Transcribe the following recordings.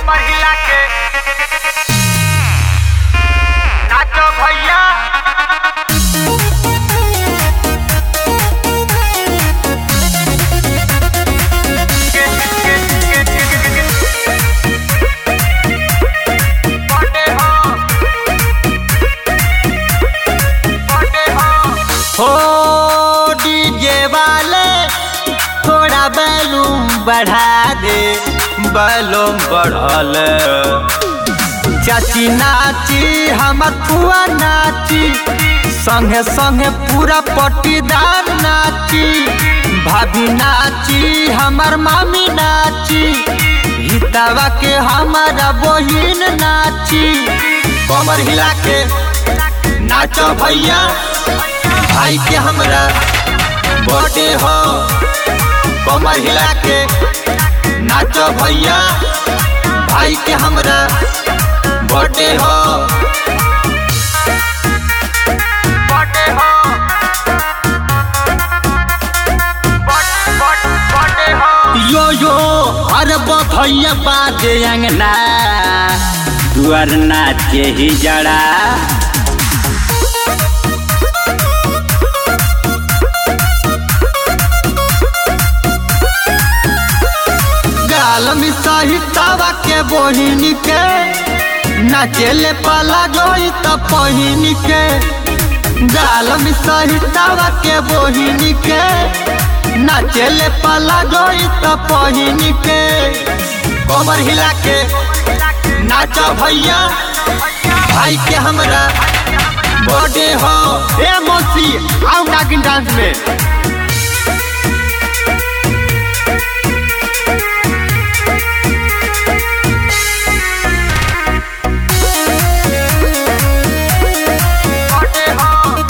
कमर हिला के नाचो भैया बर्थडे हो बर्थडे हो हो डीजे वाले थोड़ा बैलूम बढ़ा दे बैलूम बढ़ल चाची नाची हमर पुआ नाची संगे संगे पूरा पट्टीदार नाची भाभी नाची हमर मामी नाची हितावा के हमारा बहिन नाची कमर हिला के नाचो भैया भाई के हमरा बर्थडे हो कमर हिला के नाचो भैया भाई के हमरा बर्थडे हो बर्थडे हो बर्थडे हो यो यो अरे भैया बाजे अंगना दुआर नाचे ही जड़ा गाल में सहितावा के बहिनी के नाचेले पाला जोई त पहिनी के गाल में सहितावा के बहिनी के नाचेले पाला जोई त पहिनी के कमर हिला के नाचो भैया भाई के हमरा बर्थडे हो ए मौसी आओ नागिन डांस में बर्थडे हो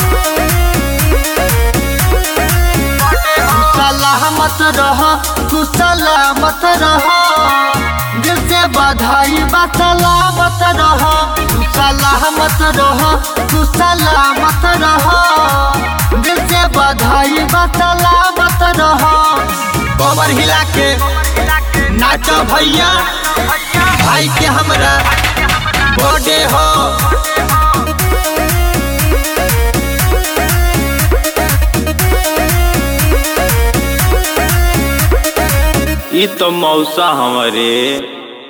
बर्थडे हो सलामत रह तू सलामत रह दिल से बधाई बा सलामत रह तू सलामत रह तू सलामत रह दिल से बधाई बा सलामत रह कमर हिला के नाचो भैया भाई के हमरा बर्थडे हो ई तो मौसा हमारे